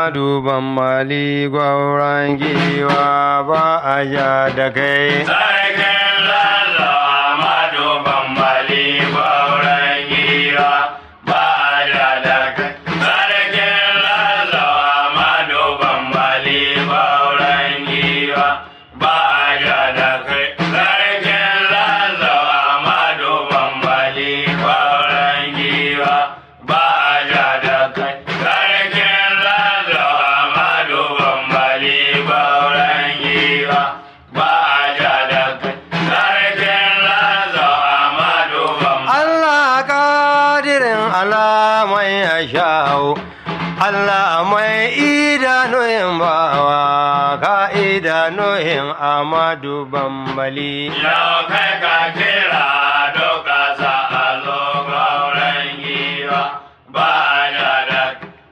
Amadu Bambali gwauran giwa ba a ja da kai. Sarkin Lalo Amadu Bambali gwauran giwa ba a ja da kai. Sarkin Lalo Amadu Bambali gwauran giwa ba a ja da kai. Sarkin Lalo Amadu Bambali gwauran giwa ba a ja da kai. Sarkin Lalo Amadu Bambali gwauran giwa ba a ja da kai. Sarkin Lalo Amadu Bambali Allah kadirin alamai ya sha'u, Allah mai idanuhin bawa ka idanuhin Amadu Bambali. Yau kai ka kira doka sa a zo gauran giwa ba ya da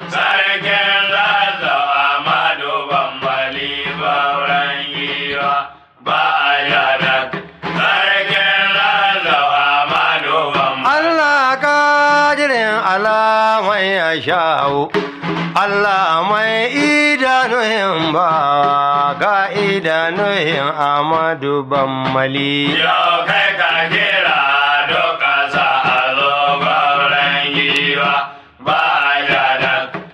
sarkin lazo Amadu Bambali gauran giwa ba ya da sarkin lazo Amadu Bambali. Allah kadirin alamai ya sha'u, Allah mai idanuhin bawa ka idanuhin Amadu Bambali. Yau kai ka kira doka sa a zo gauran giwa ba ya da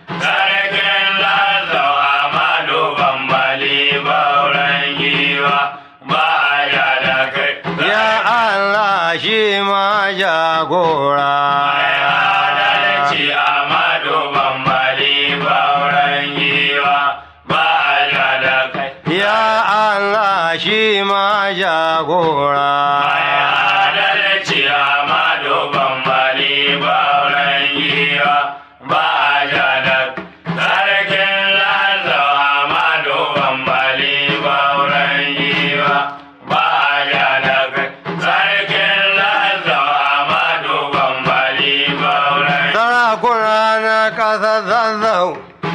sarkin lazo Amadu Bambali gauran giwa ba ya da kai. Ya Allah shi ma jagora. Mai adalci Amadu Bambali gauran giwa ba ya da kai. Ya Allah shi ma jagora. Mai adalci Amadu Bambali gauran giwa ba ya da sarkin Lazo Amadu Bambali gauran giwa ba ya da sarkin Lazo Amadu Bambali gauran Sarakuna na ƙasa zazzau,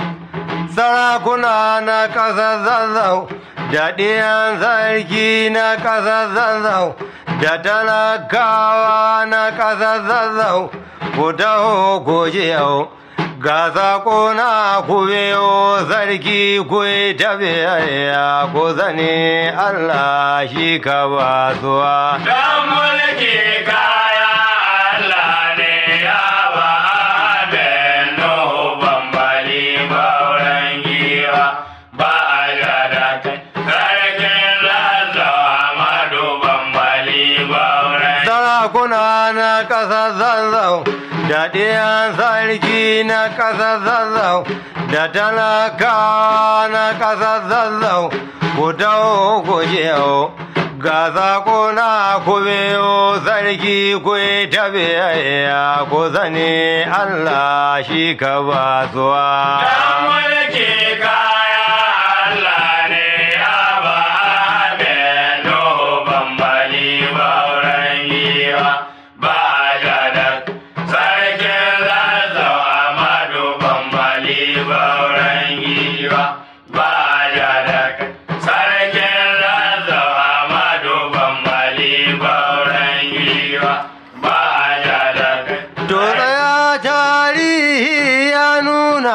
sarakuna na ƙasa zazzau, da ɗiyan sarki na ƙasa zazzau, da talakawa na ƙasa zazzau, ku taho ku ji yau. Ga saƙo na ku biyo sarki ku yi tafiya ku zane Allah shi ka ba zuwa. Dan mulki kaya Allah ne ya ba abin Nuhu bambali bauren giwa ba a da kai. Sarkin Lazo Amadu bambali bauren sarakuna na ƙasa zazzau da ɗiyan sarki na ƙasa zazzau da talakawa na ƙasa zazzau ku taho ku yau ga saƙo na ku biyo sarki ku yi tafiya ku zane Allah shi ka ba zuwa. Dan mulki kaya Allah ne ya ba abin Nuhu bambali bauren giwa ba a da sarkin Lazo Amadu bambali bauren giwa ba a da sarkin Lazo Amadu bambali bauren giwa ba a da To tsaya tarihi ya nuna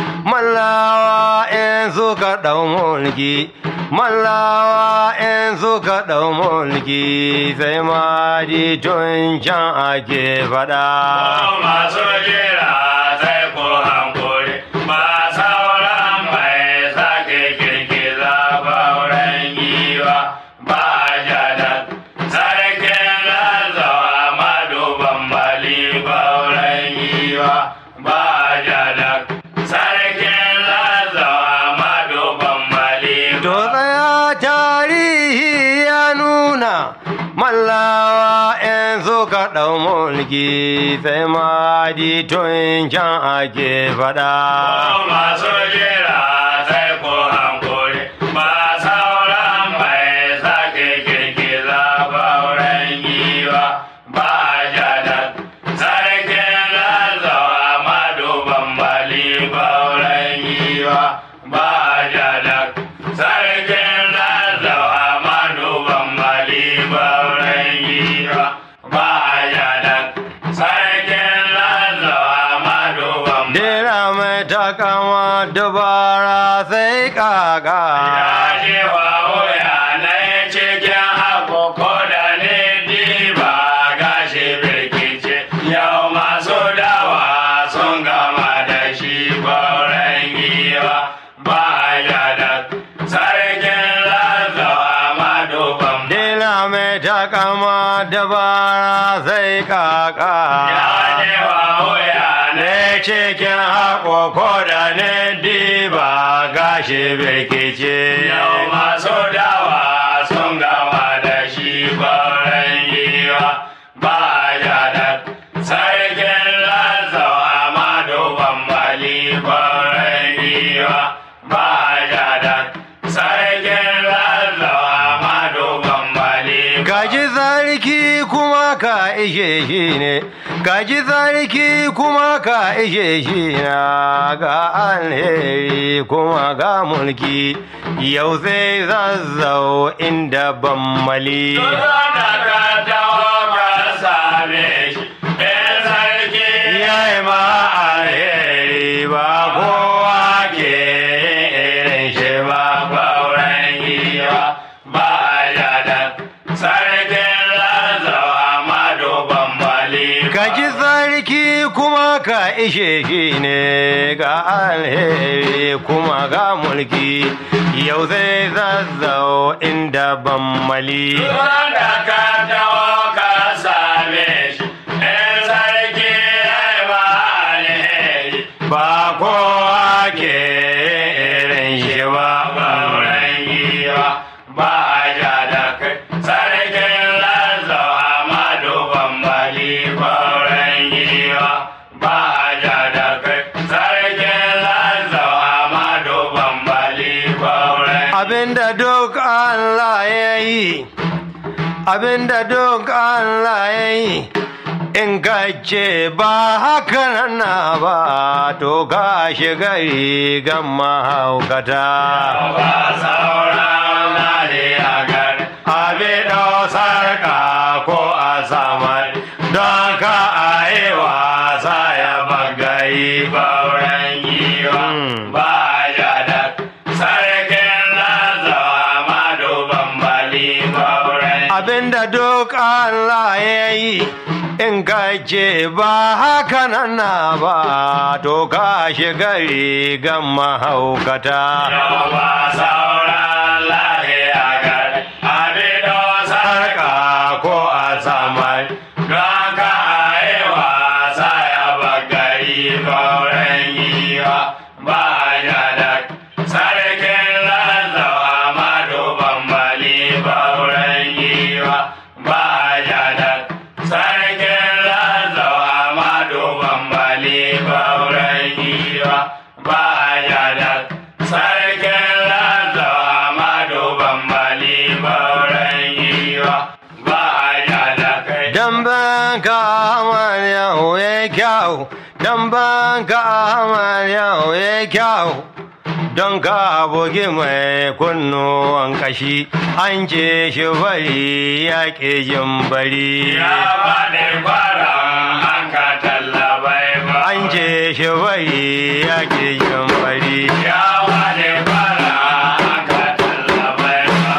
mallawa in suka ɗau mulki, mallawa in suka ɗau mulki sai ma di tun can ake faɗa. masu jira sai ko hankuri ba sauran mai sake girgiza bauren giwa ba jada sarkin lazo amadu bambali bauren giwa ba jada sarkin lazo amadu bambali To tsaya tarihi ya nuna mallawa in suka ɗau mulki sai ma di tun can ake faɗa. masu jira sai ko hankuri ba sauran mai sake girgiza bauren giwa ba jada sarkin lazo amadu bambali bauren giwa ba jada sarkin lazo amadu bambali bauren giwa ba jada sarkin lazo amadu bambali Dera mai takama duba dabara sai kaka Ya je wa wuya na cikin haƙo ko da ne diba gashi birkice yau masu dawa sun gama da shi gwauren giwa ba ya da sarkin lazawa maduban dila mai takama dabara sai kaka ya je wa wuya na ne cikin haƙo ko da ne diba gashi birkice Yau masu dawa sun gama da shi kwaran giwa ba ya da sarkin lazawa maduban bali kwaran giwa ba ya da sarkin lazawa maduban bali Gaji sarki kuma ka ishe shi ne, gaji sarki kuma ka ishe shi na ga alheri kuma ga mulki, yau sai zazzau inda ban mali. da ka taho ka same shi ɗan sarki Ya yi ma alheri ba kowa ke irin shi ba. Bauren giwa ba ya da sarkin lazawa maduban bali. Gaji sarki kuma ka ishe shi ne ga alheri kuma ga mulki yau zai zazzau inda ban mali. Turan da ka taho ka same shi, ɗan sarki ya yi ba alheri. Ba kowa ke irin shi ba. Bauren giwa ba ya da kai sarkin lazawa maduban bali. Bauren giwa ba ya da kai sarkin lazawa maduban bali. Bauren Abinda duk Allah ya yi, abinda duk Allah ya yi, in ka ce ba haka nan na ba, to ka shiga rigan mahaukata. ba sauran lahiya gari. Abi sarka ko a samar, don ka a yi wasa ya bagayi. Bauren giwa ba ya da sarkin lazawa maduban bali. Bauren Abinda duk Allah ya yi, in ka ce ba haka nan na ba, to ka shiga rigan mahaukata. yau ba sauran lahiya gari. Abido sarka Sarka ko a samar, don ka yi wasa ya bagari. Bauren giwa ba ya da sarkin lazawa maduban bali. Bauren giwa ba ya da sarkin lazawa maduban bali. Bauren giwa ba ya da sarkin lazawa maduban bali. Bauren giwa ba ya da kai. dan ka amar yau ya kyau, dan ka amar yau ya kyau. Don ka bugi mai kunnuwan kashi, an ce shi bari ya ƙi jin bari. Ya faɗi kwaron an ka tallabai ba. An ce shi bari ya ƙi jin bari. Ya faɗi kwaron an ka tallabai ba.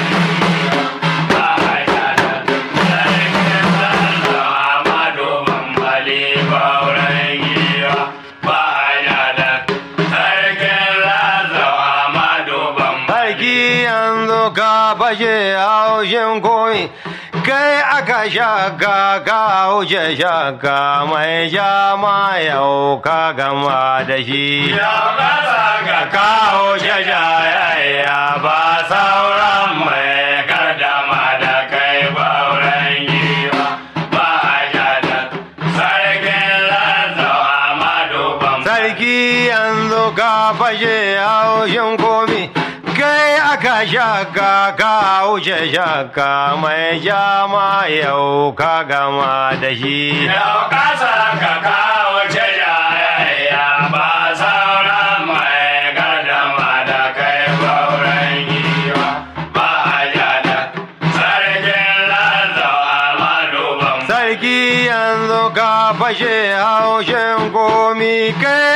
Ba a yada sarkin sallah Amadu Bambali Bauren giwa. Ba a yada sarkin Lazo Amadu Bambali. Sarki yanzu ka fashe haushin koyi, kai aka shaka ka wuce shaka mai jama yau ka gama da shi. Yau ƙasa ga kawo jajayayya ba sauran mai gardama da kai bauren giwa ba a yada sarkin Lazo Amadu Bambali. Sarki yanzu ka fashe haushin komi, kai aka shaka ka wuce shaka mai jama yau ka gama da shi. Yau ƙasa ka kawo jajayayya ba sauran mai gardama da kai bauren giwa ba a yada sarkin Lazo Amadu Bambali. Sarki yanzu ka fashe haushin komi kai aka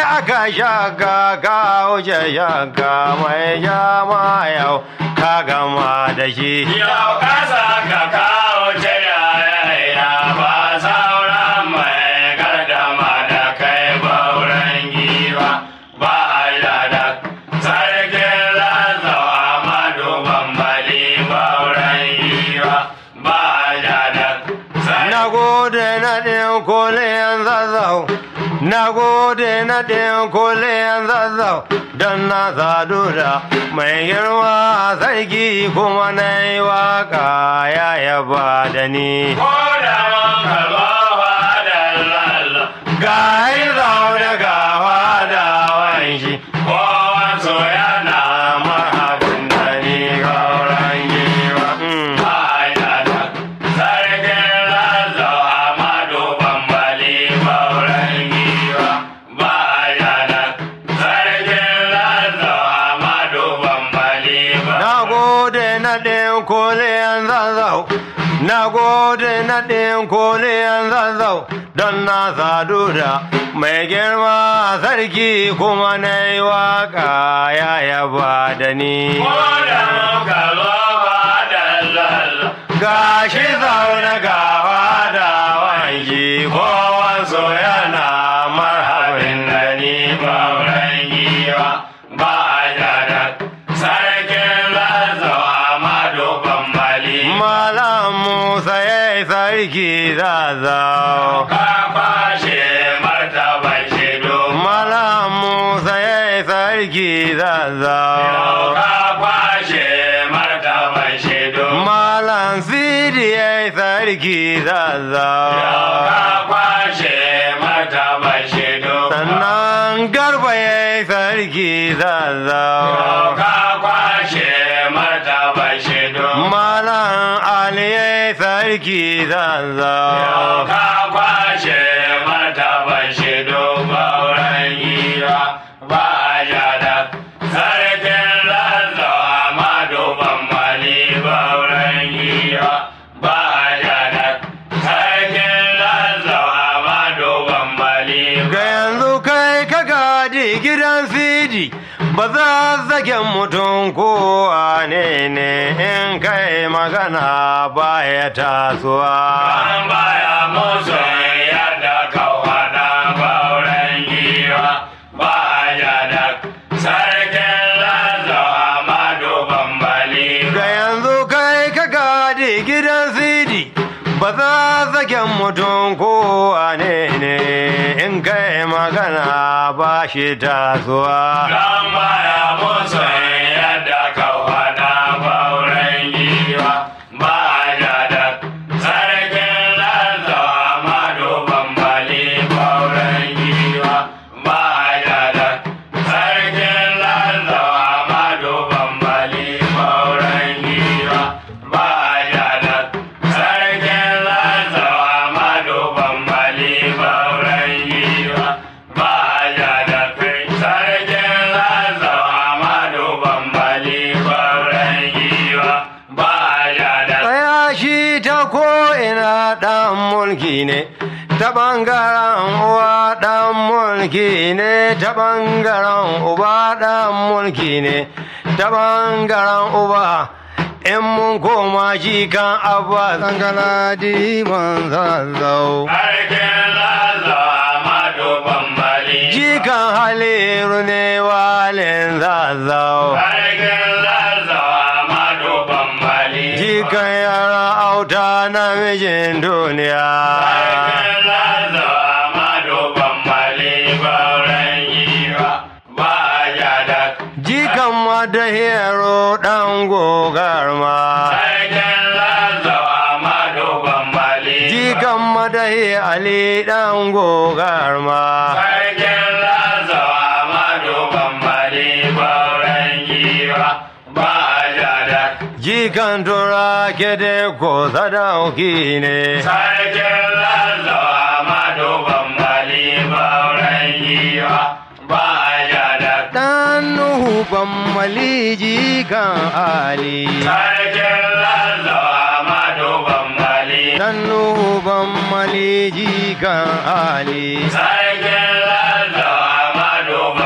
shaka ka wuce shaka mai jama yau ka gama da shi Yau kasa ka kawo ce yaya ba sauran mai gardama da kai bauren giwa ba ya da sarkin lazau amadu bambali bauren giwa ba ya da Na gode na ɗin koliyan zazzau, na gode na ɗin koliyan zazzau, don na sadu da mai girma sarki kuma na yi waka ya yaba da ni. ko da mun kalma da lalla Ga yi zaune ga da wanshi, kowansu yana marhabin da ni gauran giwa. Mm. Na gode na ɗin koliyan zazzau, na gode na ɗin koliyan zazzau, don na sadu da mai girma sarki kuma na yi waka ya yaba da ni. Gashi zaune gawa da wanki kowansu yana marhabin da ni Malam Musa ya yi sarki zazzau. Ka kwashe martaban shido Malam Musa ya yi sarki zazzau. ka kwashe martaban shido Malam Sidi ya yi sarki zazzau. ka kwashe martaban shido Sannan Garba ya yi sarki zazzau. ka kwashe martaban shido Malam Ali ya yi sarki zazzau. ka kwashe martaban shido bauren gira ba ya da sarkin lallawa amadu bambali bauren gira ba ya da sarkin lallawa amadu bambali Ga yanzu kai ka gadi gidan Sidi ba za zagen mutum kowa ne ne in kai magana baya tasowa. An baya musu yadda kawada bauren giwa ba ya da sarkin lallawa amadu bambali Ga yanzu kai ka gadi gidan Sidi ba za zagen mutum kowa ne ne in kai magana ba shi tasowa. Don baya musu yadda kawada bauren giwa ba ya da sarkin lallawa amadu bambali bauren giwa ba ya da sarkin lallawa amadu bambali bauren giwa ba ya da sarkin lallawa amadu bambali bauren giwa ba ya da sarkin lallawa amadu bambali bauren giwa ba ya da Tsaya shi ta ko'ina ɗan mulki ne, ta ɓangaren uwa ɗan mulki ne, ta ɓangaren uba ɗan mulki ne, ta ɓangaren uba. In mun koma shi kan abba tsangala diman zazzau. Sarkin lallawa amadu bambali Jikan haliru ne walin zazzau. Sarkin lallawa amadu bambali Jikan yara auta namijin duniya. Sarkin lallawa amadu bambali bauren giwa ba ya da Jikan madahero ɗan gogarma. Sarkin lallawa amadu bambali Jikan madahi Ali ɗan gogarma. Sarkin lallawa amadu bambali bauren giwa ba ya da Jikan tura kede ko sadauki ne. Sarkin lallawa amadu bambali bauren giwa ba ya da Ɗan Nuhu bammali jikan Ali. Sarkin lallawa amadu bambali Ɗan Nuhu bammali jikan Ali. Sarkin lallawa amadu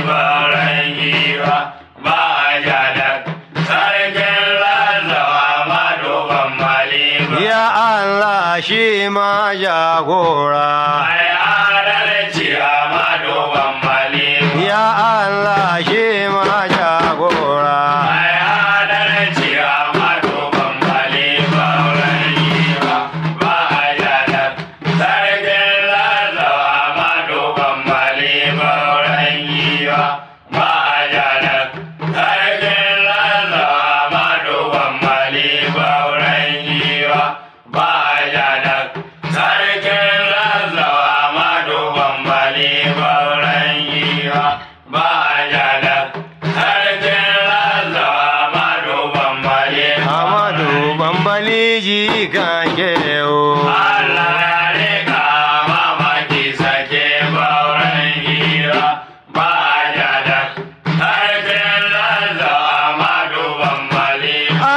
bauren giwa ba ja da sarkin lazawa madoban mali ba. Ya Allah shi ma jagora. Mai adalci a madoban mali ba. Ya Allah shi ma jagora. Mai adalci a madoban mali bauren giwa ba ja da sarkin lazawa madoban mali bauren giwa ba ja da sarkin lazawa madoban mali bauren giwa ba ja da sarkin lazawa madoban mali bauren giwa ba ja da sarkin lazawa madoban mali Amadu bambali ji kan kewo. Allah ya rika mamaki sake bauren giwa ba ja da sarkin lazawa madoban mali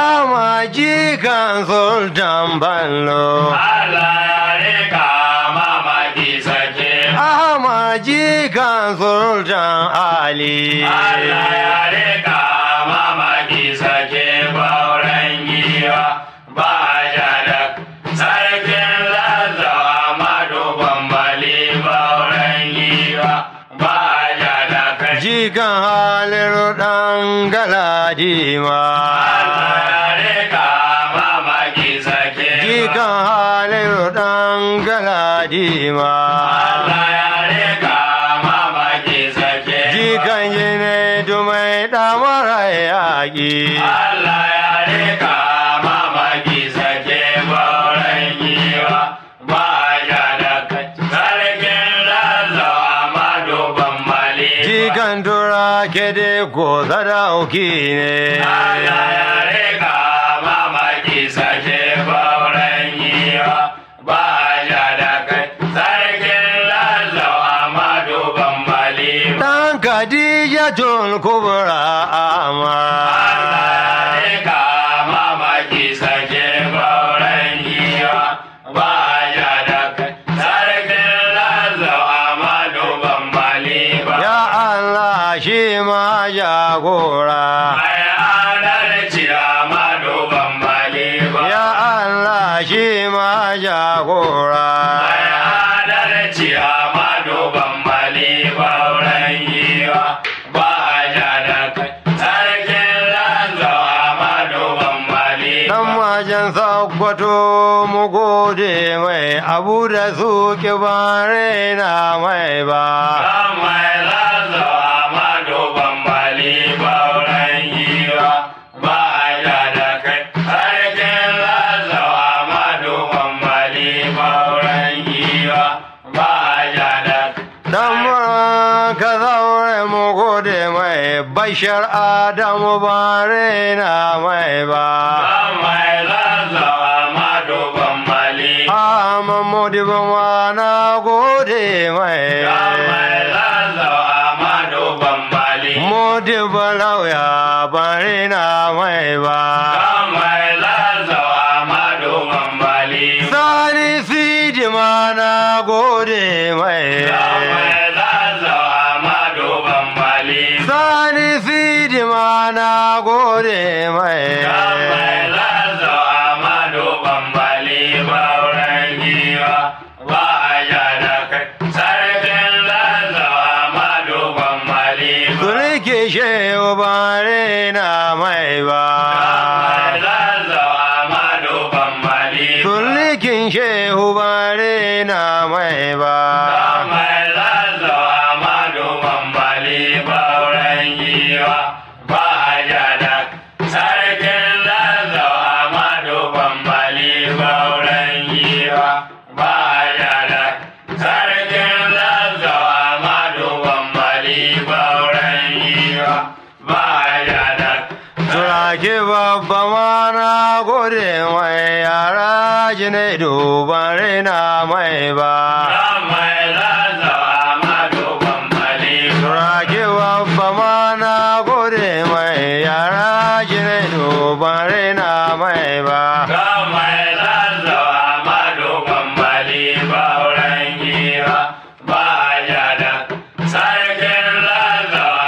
Amaji kan sultan ballo. Allah ya rika mamaki sake Amaji kan sultan Ali. Allah ya rika mamaki sake bauren giwa ba ja da sarkin lazawa madoban mali bauren giwa ba ja da kai Jikan haliru ɗan galadima. Allah ya rika mamaki sake Jikan haliru ɗan galadima. Allah ya rika mamaki sake Jikan jine dumai ɗamara yaƙi. Allah ya rika mamaki sake bauren giwa ba ya da kai sarkin lazawa madoban mali Jikan tura kede ko sadauki ne. Allah ya rika mamaki sake bauren giwa ba ya da kai sarkin lazawa madoban mali Ɗan Khadija tun kubra ama. Allah ya rika mamaki sake bauren giwa ba ya da kai sarkin lazawa madoban mali ba Ya Allah shi ma jagora. mai adalci a madoban mali ba Ya Allah shi ma jagora. mai adalci a madoban mali bauren giwa ba ya da kai sarkin lazawa madoban mali Dan wajen sakwato mu gode mai abu da su bare na mai ba. mai lazawa madoban mali bauren giwa ba ya da kai sarkin lazawa madoban mali bauren giwa ba ya da Dan ka zaure mu gode mai bashar Adamu bare na mai ba. mai lazawa madoban mali Amma modibo ma na gode mai. mai lazawa madoban mali Modibo lauya bare na mai ba. mai lazawa madoban mali Sani sidi ma na gode mai. mai lazawa madoban mali Sani sidi ma na gode mai. mai lazawa madoban mali bauren giwa ba ya da kai sarkin lazawa madoban mali Sulke shehu bare na mai ba. mai lazawa madoban mali Sulkin shehu bare na mai ba. mai lazawa madoban mali bauren giwa ba ya da sarkin lazawa madoban mali bauren giwa ba ya da sarkin lazawa madoban mali bauren giwa ba ya da Turake babba ma na gode mai yara jine dubare na mai ba. mai lazawa madoban mali Turake babba ma na gode mai yara jine dubare na mai ba. mai lazawa madoban mali bauren giwa ba ya da sarkin lazawa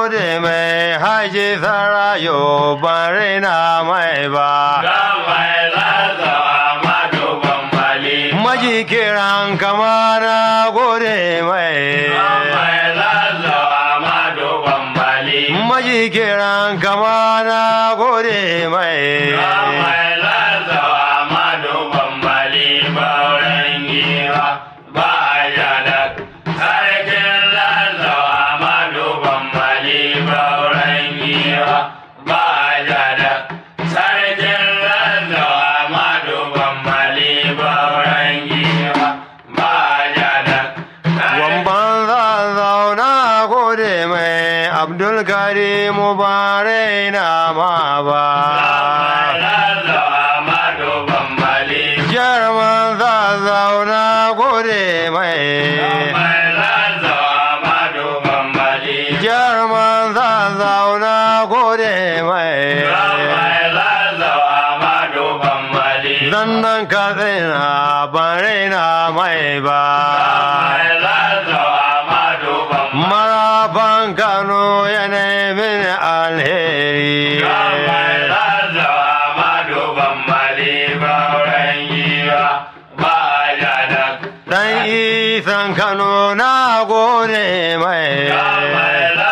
gode mai haji sarayo ban raina mai ba Dan mai zazo Amadu Bambali. maji kiran kama na gode Dan mai mai zazo Amadu Bambali. maji kiran kama na gode Dan mai mai zazo Amadu Bambali. Bauren giwa ba ya da sarkin zazo Amadu Bambali. Bauren giwa ba ya da sarkin zazo Amadu Bambali. Bauren giwa ba ya da Wamban za zauna gode mai Abdul Karimu ba raina ma ba. Jarman za zauna gode mai. Jarman za zauna gode mai. Zannan ka tsina ban raina mai ba. Marafan Kano yana min alheri. Dan isan Kano na gode mai.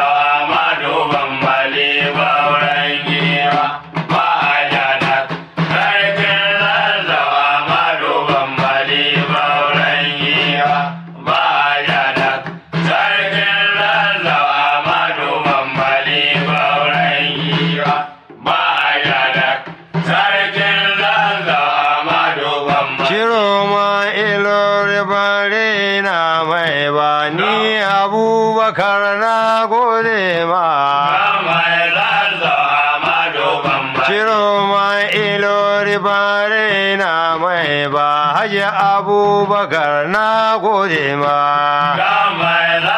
Ciro ma ilori bare na mai ba ni abubakar na gode ma. Ciro ma ilori bare na mai ba haji abubakar na gode ma.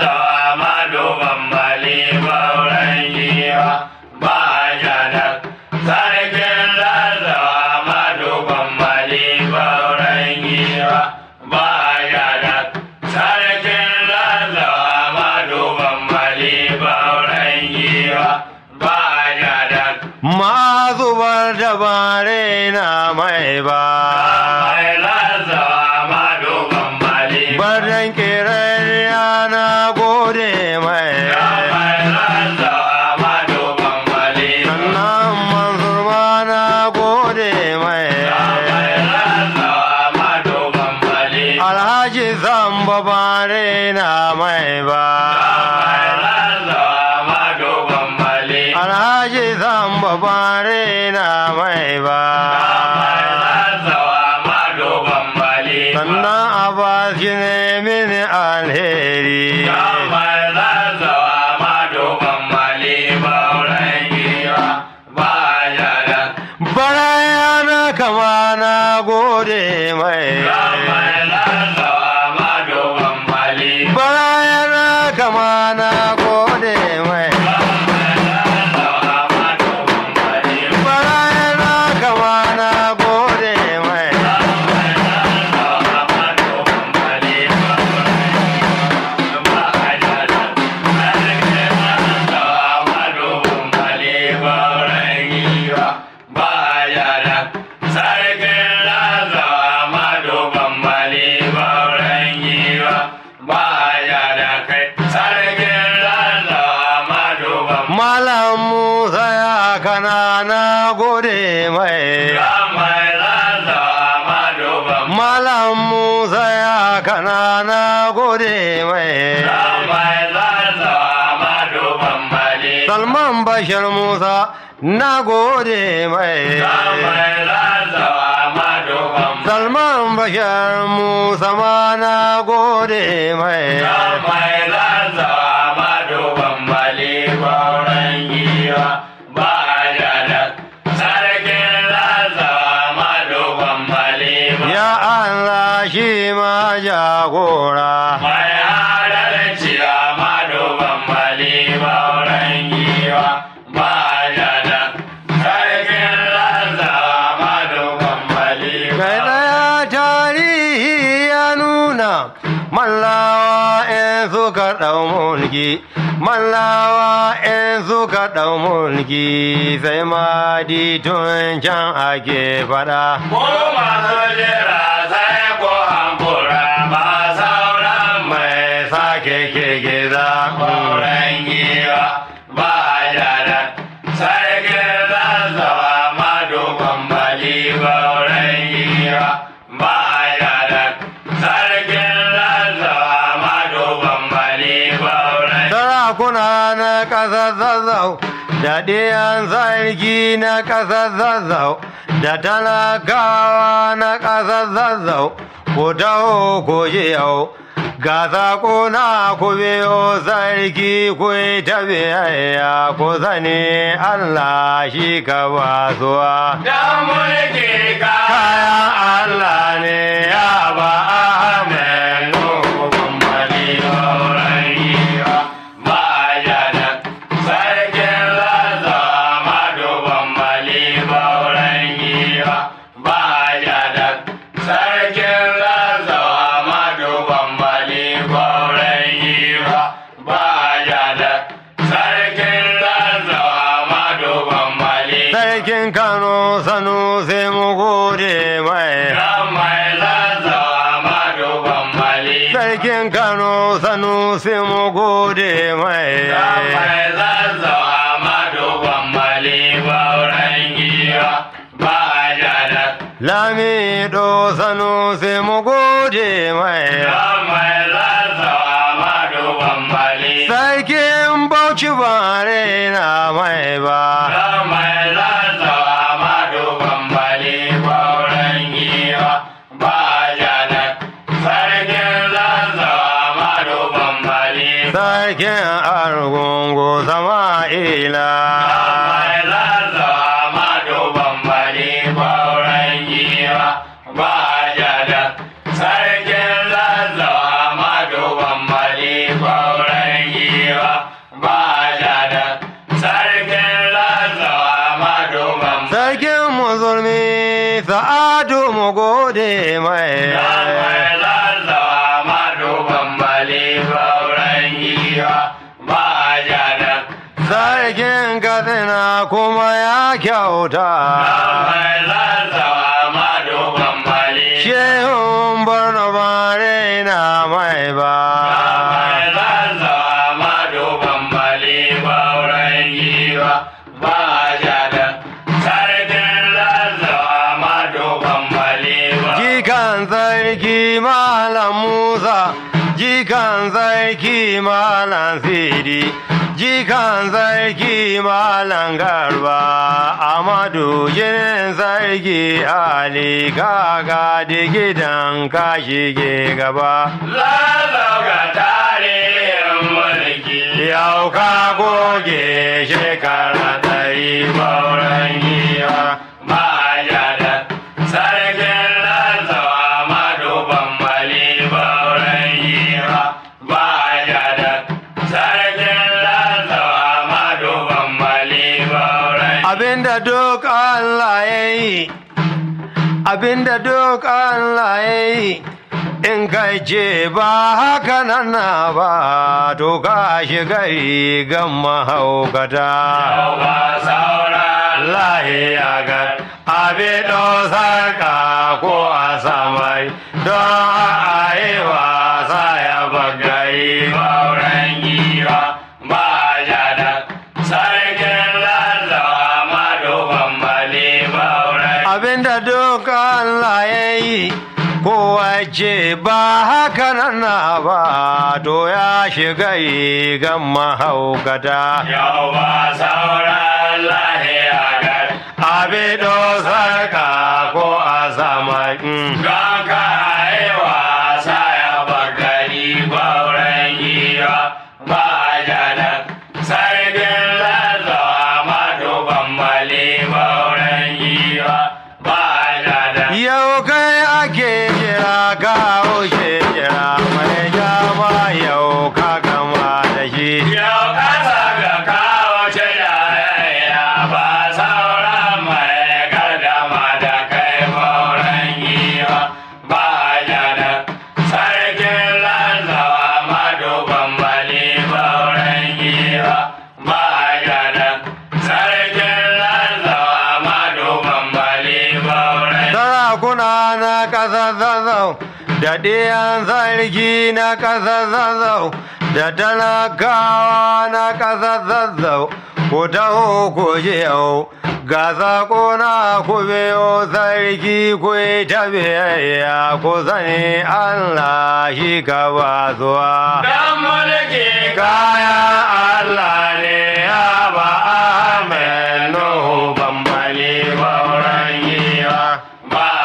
Sarkin Lazo Amadu Bambali Bauren Giwa baya da Sarkin Lazo Amadu Bambali Bauren Giwa baya da Ma zubar da bare na mai ba. Mai Lazo Amadu Bambali Barin kirar na gode mai. Mai Lazo Amadu Bambali Sannan Mansur ma na gode mai. Mai Lazo Amadu Bambali Alhaji zamba bare na mai Mai ba. Lazo Amadu Bambali Alhaji zamba bare na mai ba. Sannan Abbas ne mini alheri. Baraya kama na gode mai. Baraya kama na gode mai. Baraya kama na gode mai. Sarkin Lazo Amadu Bambali Bauren Giwa baya da kai Sarkin Lazo Amadu Bambali Malam Musa ya kana na gode mai. Ramai Lazo Amadu Bambali Malam Musa ya kana na gode mai. Ramai Lazo Amadu Bambali Salman Bashir Musa na gode mai. Ramai Lazo Amadu Bambali Salman Bashir Musa ma na gode mai. Ramai Lazo Amadu Bambali Bauren Giwa baya da Sarkin Lazo Amadu Bambali Ya Allah shi ma jagora. Mai adalci Amadu Bambali Bauren Giwa baya da Sarkin Lazo Amadu Bambali Kai ɗaya tarihi ya nuna mallawa in suka ɗau mulki mallawa in suka ɗau mulki sai ma tun can ake faɗa Ko masu jira sai ko hankura ba sauran mai mai sake kirgiza Bauren giwa ba jada sarkin zazzawa madogon bali bauren giwa ba jada sarkin zazzawa madogon bali bauren sarakuna na ƙasar zazzau da ɗiyan sarki na ƙasar zazzau da talakawa na ƙasar zazzau ku taho ku ji yau ga saƙo na ku biyo sarki ku yi ta biyayya ku sani Allah shi ka basuwa Dan mulki ka kayan Allah ne ya ba Ahmed Nuhu bali bauren giwa ba jada sarkin zazzawa madogon bali bauren giwa ba jada sarkin zazzawa madogon bali bauren giwa ba jada sarkin zazzawa madogon bali sarkin Kano sanu sai mu gode mai Dan mai zazzawa madogon bali sarkin Kano sanu sai mu gode mai Mai zazzawa madogon mali bauren giwa ba jada. lami do sanu sai mu gode mai Mai zazzawa madogon mali. sarkin Bauchi bare na mai ba Mai zazzawa madogon mali bauren giwa ba jada. Sarkin zazzawa madogon mali. sarkin argungu sama'ila Mai zazzawa madogon mali bauren giwa ba jada. Sarkin zazzawa madogon mali bauren giwa ba jada. Sarkin zazzawa madogon sarkin musulmi sa'adu mu gode mai Mai zazzawa madogon mali bauren giwa ba jada. sarkin katsina kuma ya kyauta Mai zazzawa madogon mali shehun borno bare na mai ba Mai zazzawa madogon mali bauren giwa ba jada. Sarkin zazzawa madogon mali ba. jikan sarki malam musa jikan sarki malam sidi jikan sarki malam garba amadu jinin sarki ali kaga gidan ka shige gaba Zazzauga tarihin mulki. yau ka goge shekara ɗari Bauren giwa ba jada. Sarkin zazzawa madogon mali bauren giwa ba jada. Sarkin zazzawa madogon mali bauren abinda duk Allah ya yi abinda duk Allah ya yi in kai ce ba haka nan na ba to ka shiga rigan mahaukata ba sauran lahiya ga abin sarka ko a samai don a yi wasa ya bagari bauren giwa ba jada. Sarkin zazzawa madogon mali bauren abinda duk Allah ya yi kowace ba haka nan na ba to ya shiga rigan mahaukata Yau ba sauran lahiya gar abin sarka ko a samai mm. Don ka haiwa sa ya bagari bauren giwa ba jada. Sarkin zazzawa madogon mali bauren giwa ba jada. Yau kai ake jira ka wuce jira mai jama yau ka gama da shi. Yau kasa ga kawo ce yaya ba sauran mai sarakuna na ƙasa zazzau da ɗiyan sarki na ƙasa zazzau da talakawa na ƙasa zazzau ku taho ku ji yau ga sako na ku biyo sarki ku yi ta biyayya ku sani Allah shi ka ba zuwa. Dan mulki Kaya Allah ne ya ba Ahmed Nuhu bambali bauran yiwa. ba